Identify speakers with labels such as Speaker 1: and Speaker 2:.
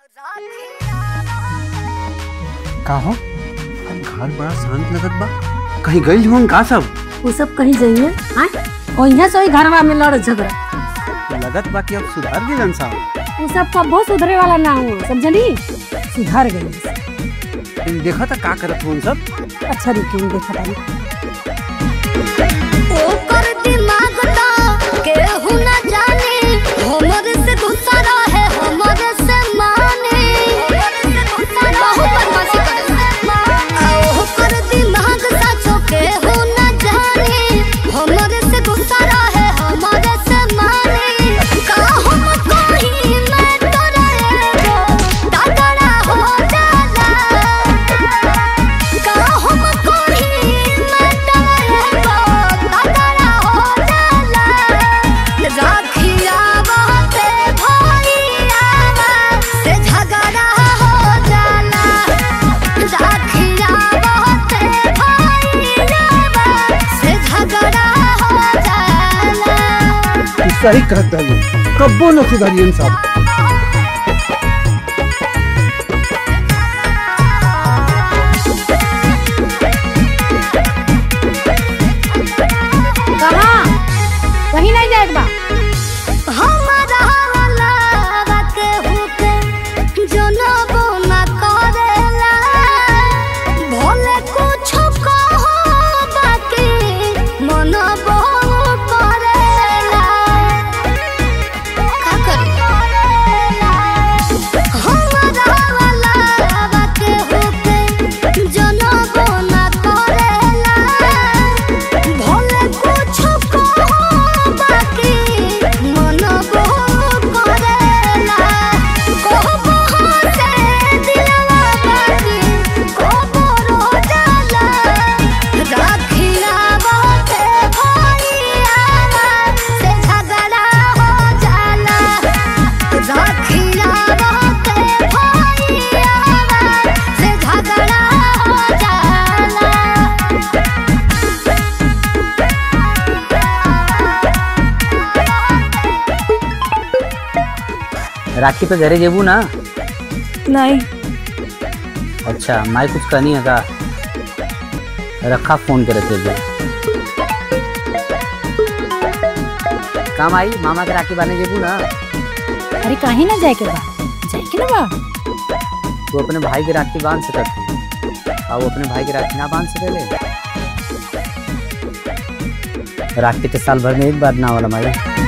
Speaker 1: का हो घर बड़ा शांत लगत बा कहीं गई हो का सब
Speaker 2: वो सब कहीं जाइए हाँ और यहाँ से वही घरवा में लड़ झगड़ा
Speaker 1: लगत बा कि अब सुधार गए साहब
Speaker 2: वो सब कबो सुधरे वाला ना हो समझली सुधर गई
Speaker 1: देखा था का करत हो सब
Speaker 2: अच्छा रुकिए देखा तानी
Speaker 3: ओकर दिमाग ता केहू न जाने हमर से दूसरा है हमर से माने बहुत बदमाशी करे आ ओकर दिमाग साचो केहू न जाने हमर से दूसरा है हमर से माने का हम कहीं मैं तोरा एगो दादरा हो जाला का हम कहीं मैं तोरा एगो दादरा हो जाला राखिया बाते भइयावा से झगड़ा हो जाला राखिया बाते भइयावा से झगड़ा हो जाला
Speaker 1: सही कहत है कब्बो न सुधारियन साहब
Speaker 2: कहाँ कहीं नहीं जाएगा बा
Speaker 3: हमारा वाला के हुके जनबो न करेला भले कुछ कहो बाकी मनबो करेला का करेला हमारा वाला के हुके जनबो न करेला भले कुछ कहो बाकी मनबो करेला कहबो से दिलवा बाकी कहबो रो जाला राखिया बाते भइयावा से झगड़ा हो जाला राखिया बाते भइयावा से झगड़ा हो जाला
Speaker 4: राखी पे घरे जेबू ना
Speaker 2: नहीं
Speaker 4: अच्छा माई कुछ कहनी है का रखा फोन करे तेरे काम आई मामा के राखी बांधे जेबू ना
Speaker 2: अरे कहीं ना जाए के बा जाए के ना बा
Speaker 4: तू अपने भाई के राखी बांध सकत है और वो अपने भाई के राखी ना बांध सकेले राखी तो साल भर में एक बार ना वाला माई